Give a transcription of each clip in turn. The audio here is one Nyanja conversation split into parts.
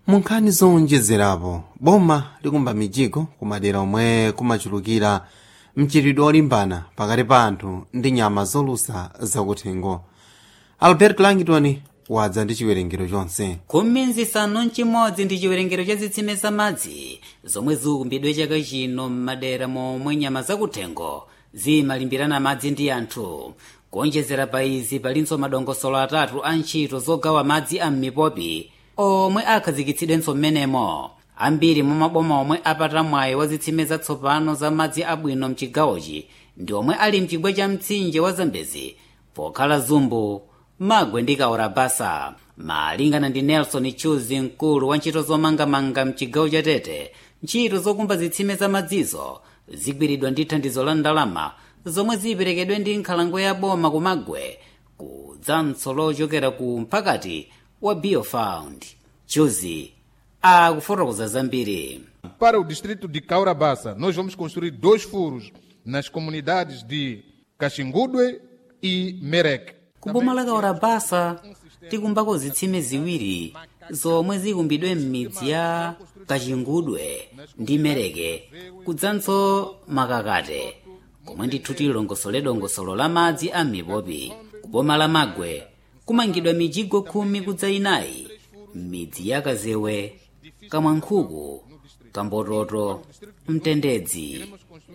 munkhani zowonjezerapo boma likumba mijigo kumadera omwe kumachulukira mchitidwe olimbana pakati pa anthu ndi nyama zolusa zakuthengo albert langton wadza ndi chiwerengero chonse khumi nzisanu mchimodzi ndi chiwerengero cha zitsime za madzi zomwe zikumbidwe chaka chino m'madera momwe nyama zakuthengo zimalimbirana madzi ndi anthu kuonjezera pa izi palinso madongosolo atatu a ntchito zogawa madzi a m'mipopi omwe akhazikitsidwenso m'menemo ambiri mwa maboma omwe apata mwayi wa zitsime zatsopano za madzi abwino mchigawochi ndi omwe ali mchigwa cha mtsinje wa zambezi pokhala zumbu magwe ndi kaorabasa malingana ndi nelson chuzi mkulu wa ntchito zomangamanga mchigawo cha tete ntchito zokumba zitsime za madzizo zigwiridwa ndi thandizo la ndalama zomwe ziperekedwe ndi nkhalango ya boma kumagwe kudzanso lochokera ku mpakati wa biofound chuzi akufotokoza zambiri Para o distrito de Caurabassa, nós vamos construir dois furos nas comunidades de Caxingudue e Merec. kuboma la kaorabasa tikumbako zitsime ziwiri zomwe zikumbidwe m'midzi ya kachingudwe ndi mereke kudzanso makakate komwe ndithu tilongosole dongosolo la madzi a mipopi kuboma la magwe kumangidwa mijigo khumi kudza inayi m'midzi ya kazewe kamwankhuku kambototo mtendedzi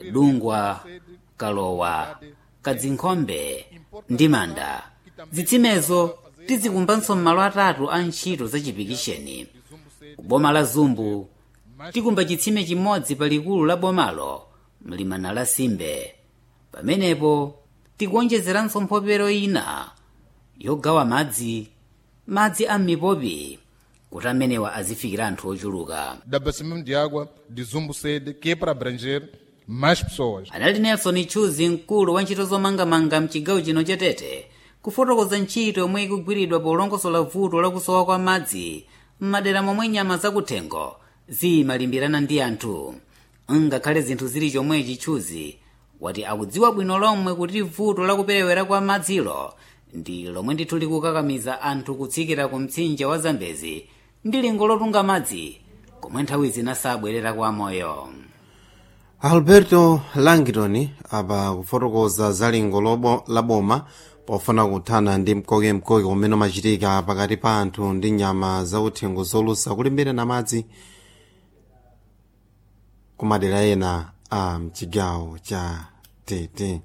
dungwa kalowa kadzinkhombe ndi manda zitsimezo tizikumbanso m'malo atatu a ntchito za chipikisheni kuboma la zumbu tikumba chitsime chimodzi palikulu la bomalo mlimana la simbe pamenepo tikuonjezeranso mphopero ina yogawa madzi madzi a mipopi kuti amenewa azifikira anthu ochuluka de abastecimento de água de Zumbo Sede, que é para abranger mais pessoas. anali nelson chuzi mkulu wa ntchito zomangamanga mchigawo chino cha tete kufotokoza ntchito yomwe ikugwiridwa polongosola vuto lakusowa kwa madzi m'madera momwe nyama zakuthengo zimalimbirana ndi anthu ngakhale zinthu zili chomwechi chuzi wati akudziwa bwino lomwe kuti vuto lakuperewera kwa madzilo ndi lomwe ndithu likukakamiza anthu kutsikira ku mtsinje wa zambezi ndi lingo lotunga madzi komwe nthawi zina sabwerera kwa moyo alberto langton apa kufotokoza za lingo lobo la boma pofuna kuthana ndi mkokemkoke umene umachitika pakati pa anthu ndi nyama zauthengo zolusa kulimbirana madzi kumadera ena a mchigawo cha tete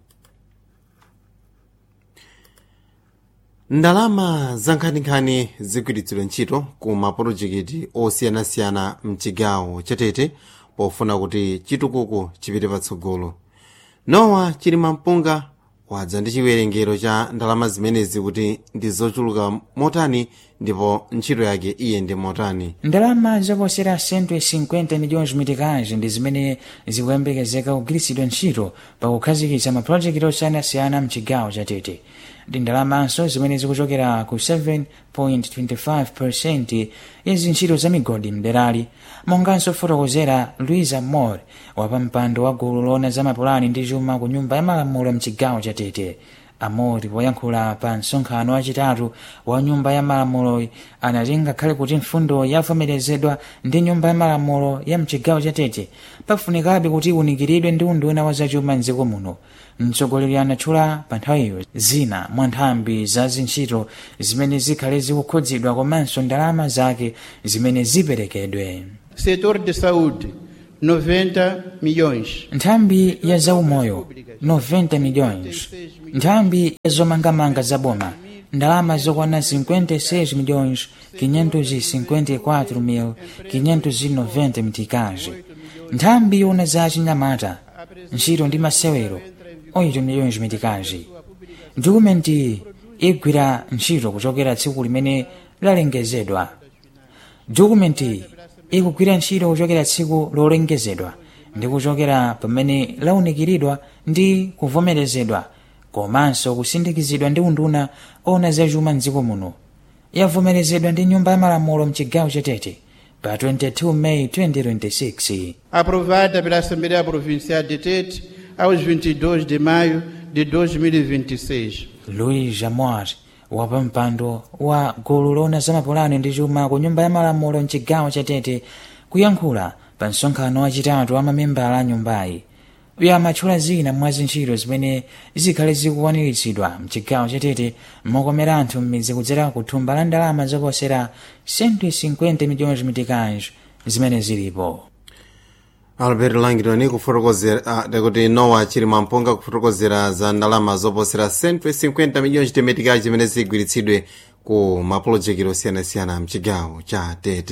ndalama za nkhaninkhani zigwiritsidwa ntchito ku mapolojekiti osiyanasiyana mchigawo cha tete pofuna kuti chitukuko chipite patsogolo nowa chilima mpunga wadza ndi chiwerengero cha ndalama zimenezi kuti ndi zochuluka motani ndipo ntchito yake iyende motani ndalama zoposera 150 milhões mitikazi ndi zimene zikuyembekezeka kugwiritsidwa ntchito pakukhazikitsa mapulojekiti osiyanasiyana mchigawo cha tete ndi ndalamanso zimene zikuchokera ku 7.25 ya zintchito za migodi mderali monganso fotokozera luisa moore wapampando wa gulu lona za mapulani ndi chuma ku nyumba ya malamulo mchigawo cha tete amori poyankhula pa msonkhano wachitatu wa nyumba ya malamulo anati ngakhale kuti mfundo yavomerezedwa ndi nyumba ya malamulo ya mchigawo cha tete pafunikabe kuti iwunikiridwe ndi unduna wa zachuma mdziko muno mtsogoleri anatchula pa nthawiyo zina mwa nthambi za zintchito zimene zikhale zikukhudzidwa komanso ndalama zake zimene ziperekedwe Setor de saúde, 90 milhões. nthambi ya zaumoyo 90 milhões nthambi ya zomangamanga za boma ndalama zokwana 56 milhões 554 mil 590 mitikazi nthambi yona za chinyamata ntchito ndi masewero 8 milhões mitikazi dokumenti igwira ntchito kuchokera tsiku limene lalengezedwa dokumenti ikugwira ntchito kuchokera tsiku lolengezedwa ndi kuchokera pamene launikiridwa ndi kuvomerezedwa komanso kusindikizidwa ndi unduna ona zachuma mdziko muno yavomerezedwa ndi nyumba ya malamulo mchigawo cha tete pa 22 meyi 2026 Aprovada pela Assembleia Provincial de Tete aos 22 de maio de 2026. louis jamor wapampando wa gulu lona zamapulani ndi chuma ku nyumba ya malamulo mchigawo cha tete kuyankhula pa msonkhano wachitatu wa mamembala a nyumbayi uyo amatchula zina mwa zintchito zimene zikhale zikukwaniritsidwa mchigawo cha tete mokomera anthu m'midzi kudzera ku thumba la ndalama zoposera 150 milhões meticais zimene zilipo albert langton kufotokozera kuti nowa chili mampunga kufotokozera za ndalama zoposera 150 milhões de meticais zimene zigwiritsidwe ku mapulojekiti osiyanasiyana mchigawo cha tete